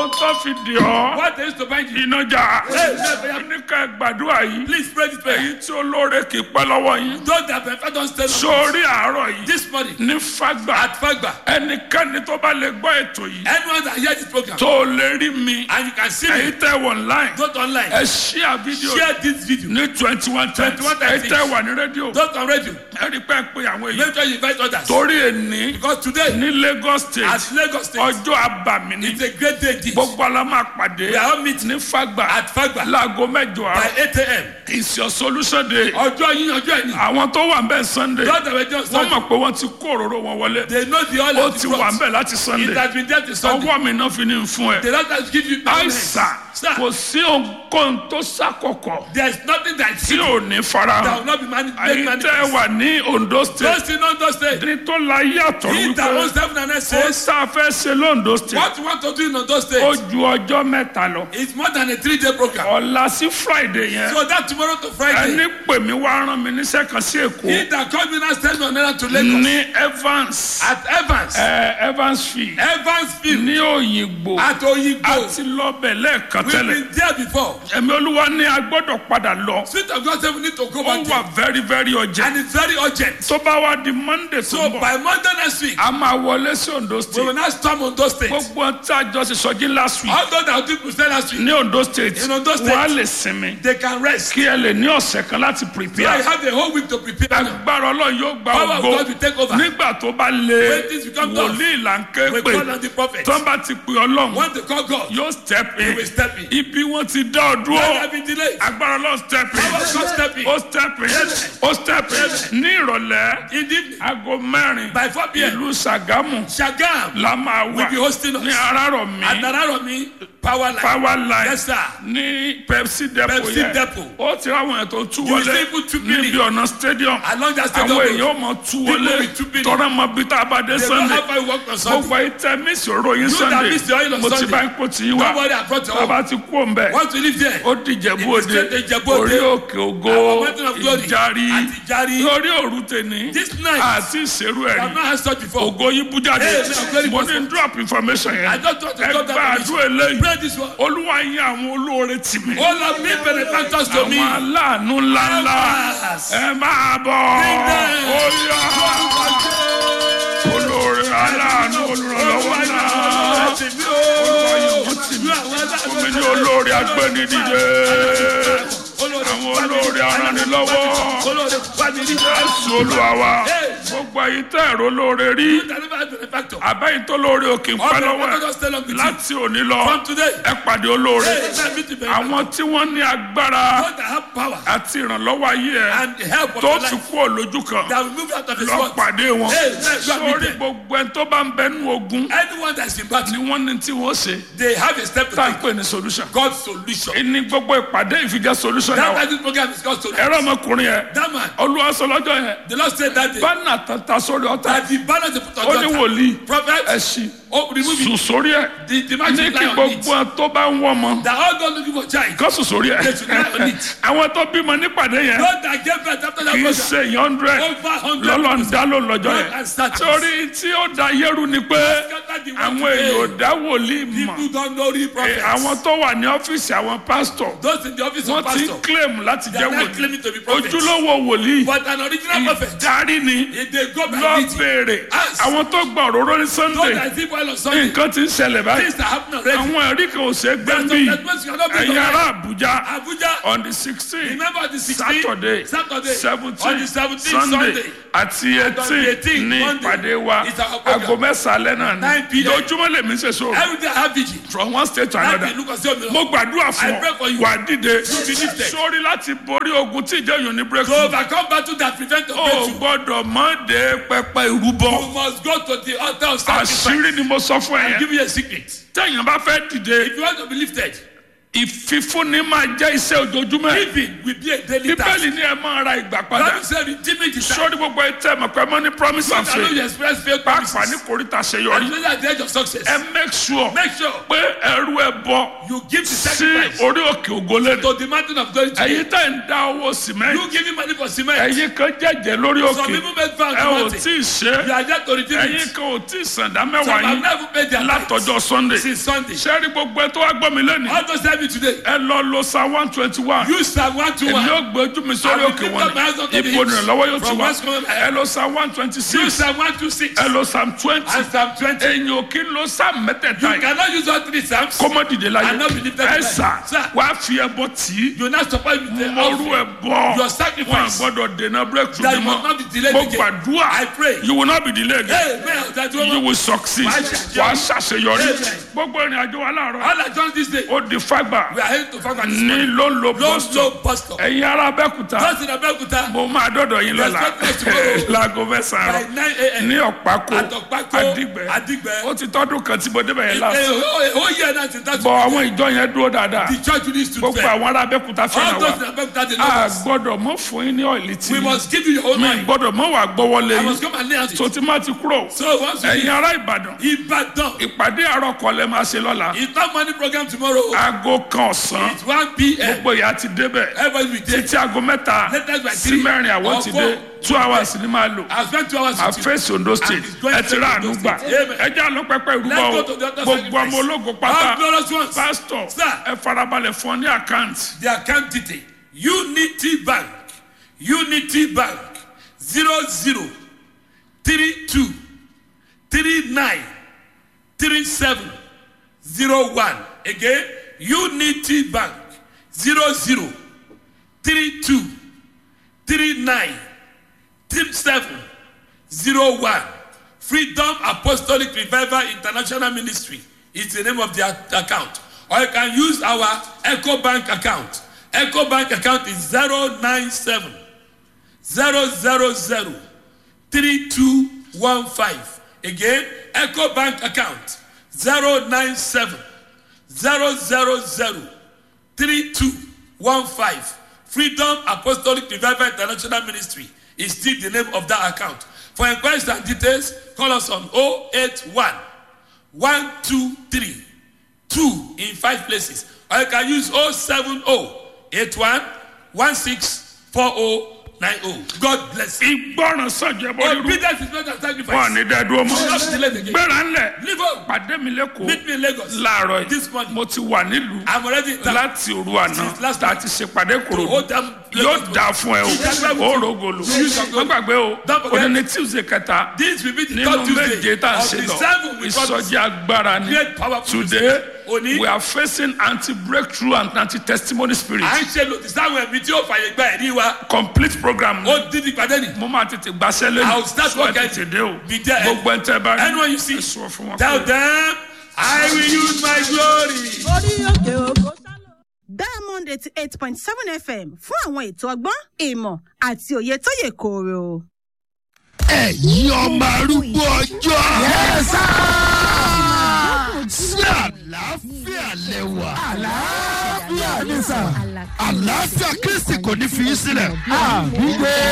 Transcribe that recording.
ohun tó fi dì ọ́ What there is to bind you? iná jà Hey, hey, ní ká gbàdúrà yìí Please pray this prayer. èyí tí olóore kì í pẹ́ lọ́wọ́ yín Those that prefer don't stay long. sórí àárọ̀ yìí This morning ní fagbà at Fagba, ẹnikẹ́ni tó bá lè gbọ́ ètò yìí anyone that hear this program tó lè rí mi and you can see èyí me, tẹ́ wọ̀ online go to online, ẹ ṣíà fídíò share this video. ní twenty one times 21 èyí times. tẹ́ wà ní rédíò Those on radio, ẹ rí pẹ́ pé àwọn èèyàn make sure you invite others. torí èní Because today, ní Lagos state at Lagos State, ọjọ́ àbàmì ni it's a great day. This. gbogbo ala máa pàdé We are all meeting ní fagbà at Fagba láago mẹ́jọ by àárọ̀ 8 a.m. is your solution day Ọjọ́ yín ọjọ́ ẹ̀yìn. àwọn tó wà ń bẹ̀ sunday Those that were just wọ́n Sunday, mọ̀ pé wọ́n ti kó òróró wọn wọlé they know the oil ó of ti the wà ń cross. bẹ̀ láti It sunday has been there to Sunday. ọwọ́ mi náà fi ní fún ẹ The Lord has given you no àìsàn Sir, kò sí ohunkóhun tó ṣàkọkọ there's nothing that tí you ò ní that farahàn will not be mani- made àyè tẹ́ ẹ manifest. wà ní ondo state Those in Ondo State, ní tó la yàtọ̀ he that wípé owns heaven and earth ó says, sá fẹ́ ṣe lóńdó state what you want to do in Ondo ó State ju ọjọ́ mẹ́ta lọ is more than a three-day program. ọ̀la sí friday yẹn So that tomorrow to Friday, ẹni pè mí wá rán mi níṣẹ́ kan sí èkó he that called me now send me on errand to Lagos ní evans at Evans, ẹ, evansfield Evansfield, ní òyìnbó at Oyigbo. àti lọ́bẹ̀ lẹ́ẹ̀kan We've tẹ́lẹ̀ been there before. ẹ̀mí olúwa ní a gbọ́dọ̀ padà lọ Spirit of God said we need to go ó back wà there. very very urgent And it's very urgent. tó bá wá di monday tó So ń bọ̀ by Monday next week, a máa wọlé sí ondo we will state now storm Ondo State. gbogbo tí a jọ ṣe sọjí last week All those that did Crusade last week, ní ondo state In Ondo State. wọ́n á lè sinmi they can rest. kí ẹ lè ní ọ̀sẹ̀ kan láti So I prepare have the whole week to prepare. now. agbára ọlọ́run yóò gba Power of ògo God will take over. nígbà tó bá lé When things become tough, wòlíì là ń ké We pè call on the prophet. tó ń bá ti pè ọlọ́run Want to call God, yóò step he in will step in. ibi wọn ti dá ọ Let dúró there be delay. agbára ọlọ́run step in Power of God step in. ó step in ó step in ní ìrọ̀lẹ́ In the evening, aago mẹ́rin by 4 p.m., ìlú sàgámù Shagam la máa will be wà hosting ní us. arárọ̀mí At Nararomi Power Line. power line Yes, sir. ní pepsi depot Pepsi yẹn depot. ó ti ráwọn èèyàn tó tú You will wọlé see people two níbi billion. ọ̀nà stadium Along that stadium àwọn road. èèyàn ó mọ tú People wọlé with two billion. tọ́rọ mọ bí tá a bá dé They don't sunday have how you work on Sunday. gbogbo ìtẹ́ mísì òró yín You that sunday miss the oil on mo ti Sunday. bá ń kó tì í wá Don't worry, I brought your own. bàbá ti kú òǹbẹ Want to live there? ó dìjẹ̀bú It is òde straight to Ìjẹ̀bú Òde. orí òkè ògo Our mountain of glory. ìjárí Àti Ìjárí. lórí òru tèní This night, àti ìṣerú I have ẹ̀rí not had such before. ògo yín bú jáde Hey, man, very mo ní possible. drop information I yẹn just want to ẹ drop gba that àdúrà eléyìí Pray this one. olúwa yín àwọn olóore tì mí All of me benefactors to me. àwọn aláàánú ńláńlá Helpers. ẹ máa bọ̀ Bring them. ó yá olóore aláàánú olùrànlọ́wọ́ náà omi ní olóore agbẹ́nidìde àwọn olóore aranilọ́wọ́ jésù olúwa wa gbogbo ẹ̀yin tẹ́ ẹ̀rọ olóore rí àbẹ́yìn tó lóore òkè ń pẹ́ lọ́wọ́ ẹ̀ láti òní lọ From today, ẹ pàdé olóore hey, let me to be àwọn tí wọ́n ní agbára God that have power àti ìrànlọ́wọ́ ayé ẹ̀ and the help of tó your ti life kú òlójú kan that will move out of his lọ work. pàdé wọn Hey, let God meet sórí them. gbogbo ẹni tó bá ń bẹnu ogun Anyone that's in ni battle, wọ́n ní tí wọ́n ṣe they have a step to tá à ń take. pè ní solution God's solution. ní gbogbo ìpàdé ìfijẹ́ solution náà That wà that this program is God's solution. ẹ̀rọ ọmọkùnrin yẹn That man, olúwa sọ lọ́jọ́ yẹn the Lord said that day bánà tata sórí ọ̀tá that the banner they put on ó the ní altar, wòlíì prophet, ẹ̀sìn oh, remove it. sùn sórí ẹ̀ The, the ní magic kí lie on gbogbo it. ẹ̀ tó bá ń wọ́n mọ́ That all God looking for child. kó sùn sórí ẹ̀ They should lie on it. àwọn tó bímọ nípàdé yẹn God that gave birth after that kì í program. ṣe èèyàn hundred Over hundred. lọ́lọ́ ń dá ló lọ́jọ́ God yẹn and statues. torí tí ó da yẹ́rù ni pé Scatter the world àwọn èèyàn ò today. dá wòlíì mọ̀ People don't know real Eh, prophets. àwọn tó wà ní ọ́fíìsì àwọn pásítọ̀ Those in the office wọ́n of ti pastor. claim láti They jẹ́ are not wòlíì claiming to be prophets. ojúlówó wòlíì But an original prophet. ìdarí ni If they go by lọ meeting. béèrè Ask. àwọn tó gba òróró ní Those sunday that see while on Sunday. nǹkan ti ń ṣẹlẹ̀ báyìí Things that happen already. àwọn ẹ̀rí kan ò ṣe é gbé There's bí some judgments you cannot bring ẹ̀yin to ará life. àbújá Abuja. on the sixteen Remember the 16th? saturday Saturday. seventeen On the 17th sunday Sunday. àti on the eighteen 18th ní Monday. ìpàdé wa It's our program. aago mẹ́sàn-án alẹ́ náà 9 ni p.m. lójúmọ́ lèmi ṣe so Every day I have vigil. from one state to Láti another ìlú kan sí òmìnira. mo gbàdúrà fún I pray for ọ you. wà á dìde be lifted. sórí láti borí ogun tí ìjọ yòó ní To breakthrough overcome battle that prevent the o breakthrough. gbọ́dọ̀ mọ́ de pẹpẹ ìrúbọ You must go to the altar of sacrifice. àṣírí ni mo sọ fún ẹ I'll yẹn give you a secret. tẹ̀yìn bá fẹ́ dìde If you want to be lifted, ìfífúnni máa jẹ́ iṣẹ́ ojoojúmọ́ giving will be a daily task. bíbélì ni ẹ máa ra ìgbà padà Bible said redeeming the time. sórí gbogbo ẹ tẹ́ mọ̀ pé mọ́ ní promise and I know you faith express faith pàápàá ní promises. kòríta àṣeyọrí Especially at the edge of success. ẹ make sure Make sure pé ẹrú ẹ bọ You give the sí sacrifice orí òkè ògólẹ́dẹ to the mountain of glory today. ẹ̀yin tẹ̀ ń dá owó sìmẹ́ntì You giving money for cement. ẹ̀yin kan jẹ́jẹ́ lórí Some òkè people make vows ẹ to ò mountain. tí ì ṣe You are yet to redeem ẹ̀yin it. kan ò tí ì sàndá Some mẹ́wàá have yín never paid their látọjọ́ tithes sunday since Sunday. sẹ́ẹ̀rí gbogbo ẹ tó wá gbọ́ mi lẹ́nu How does that be today? ẹ lọ lo psalm one twenty one You Psalm one to èmi one. yóò gbé ojú mi sórí I will òkè lift wọn up my hands unto the ibo hills. nìrànlọ́wọ́ yóò ti From wá whence cometh my ẹ help? lo psalm one twenty You six Psalm one to six. ẹ lo psalm twenty And Psalm twenty. èyàn ò kí ń lo psalm mẹ́tẹ̀ẹ̀ta You yìí cannot use all three Psalms. kó mọ́ dìde láyé And not be lifted ẹ up. sà Sir. wàá fi ẹbọ tì í You not support with the mọ́rú ẹ offering. bọ́ Your wọn sacrifice. gbọ́dọ̀ dènà breakthrough That ni you must not be mọ́ delayed mo again. gbàdúrà I pray. you will not be delayed again Hey, man, that you woman. will succeed Wàá ṣàṣeyọrí. wàá ṣàṣeyọrí Amen. gbogbo ìrìn àjò wa láàárọ̀ All I done this day. ó di fagbà We are heading to Fagbà this ní morning. ló ń lo Low, boston low bus stop. ẹ̀yin ará abẹ́kúta Just in Abeokuta. mo máa dọ́dọ̀ yín lọ́la Expect us tomorrow. láago mẹ́sàn-án By àárọ̀ nine a.m. ní ọ̀pákó Àtọ̀pákó. àdìgbẹ́ Àdìgbẹ́. ó ti tọ́dún kan tí mo débẹ̀ yẹn Eh, lásán oh, oh, yeah, that's it. That's bọ̀ it. àwọn ìjọ yẹn dúró dáadáa The church needs to gbogbo fail. àwọn ará abẹ́kúta All fẹ́ràn those in wa Abeokuta, they a know us. gbọ́dọ̀ mọ́ fún yín ní ọ̀ìlì tí We must give you your own mi mind. gbọ́dọ̀ mọ́ wà gbọ́wọ́lé I yín must come and lay hands tó on ti má ti kúrò So once you ẹ̀yin ará ìbàdàn Ibadan. ìpàdé àárọ̀ kọ́lẹ́ máa ṣe lọ́la It's not money program tomorrow. aago kan ọ̀sán It's 1 p.m. gbogbo ìyá ti débẹ̀ Everybody will take. títí aago mẹ́ta Latest by sí three mẹ́rin àwọn or ti four. dé two hours ni máa lò I spent two hours a with you. fèsì ondo state it's going ẹ ti rà to àánú Ondo gbà State. Amen. ẹ jẹ́ àlọ́ pẹ́pẹ́ ìrúbọ Let's o go to the other gbogbo sacrifice. ọmọ ológo All pátá glorious ones. pásítọ̀ Sir. ẹ farabalẹ̀ fún ọ ní àkáǹtì The account detail. Unity Bank. Unity Bank. Zero zero three two three nine three seven zero one. Again, Unity Bank. Zero zero three two three nine three seven zero one. Freedom Apostolic Revival International Ministry is the name of the ac- account. Or you can use our Echo Bank account. Echo Bank account is 097 000 3215. Again, Echo Bank account 097 000 3215. Freedom Apostolic Revival International Ministry is still the name of that account. For inquiries and details, call us on 081 123 2 in five places. Or you can use 070 81 164090. God bless you. ìgbọràn sọjọ bọ irú Obedience is better than wọn sacrifice. ní dẹdúró mọ Not delayed again. gbéra ńlẹ̀ Leave home. pàdé mi lẹ́kọ̀ọ́ Meet me in Lagos. láàárọ̀ This yìí morning. mo ti wà nílùú I'm already in town. láti òru àná Since last tá a night. ti ṣèpàdé kòrò hold them- yóò dáa fún ẹ o Ìjàgbá ó rògòlò Use your wọn gbàgbé o Don't forget. òní ní tuesday kẹta This will be the nínú third Tuesday méje tá a of ṣe the lọ seven we promise. ìsọjí agbára ni Great powerful today Òní. we are facing anti breakthrough and anti testimony spirit À ń ṣe lòdì sáwọn ẹ̀mí tí ó fàyè gba ẹ̀rí wa. complete program Ó dín ní ìpàdé ni. mo máa tètè gbaṣẹ́ lẹ́nu I will start so ẹ working. tètè dé o Be there. gbogbo ẹ̀ ń tẹ́ bá rí Anyone you see, ẹ sọ fún wọn tell pé them, I will use my glory. orí òkè òkò sálọ. diamond eighty eight point seven fm fún àwọn ètò ọgbọ́n ìmọ̀ àti òye tó yè kooro. ẹ̀yin ọmọ arúgbó ọjọ́. yẹ́sà. sí àlàáfíà lẹ́wà. àlàáfíà ní sà. àlàáfíà kristi kò ní fi í sílẹ̀. àbúgbé.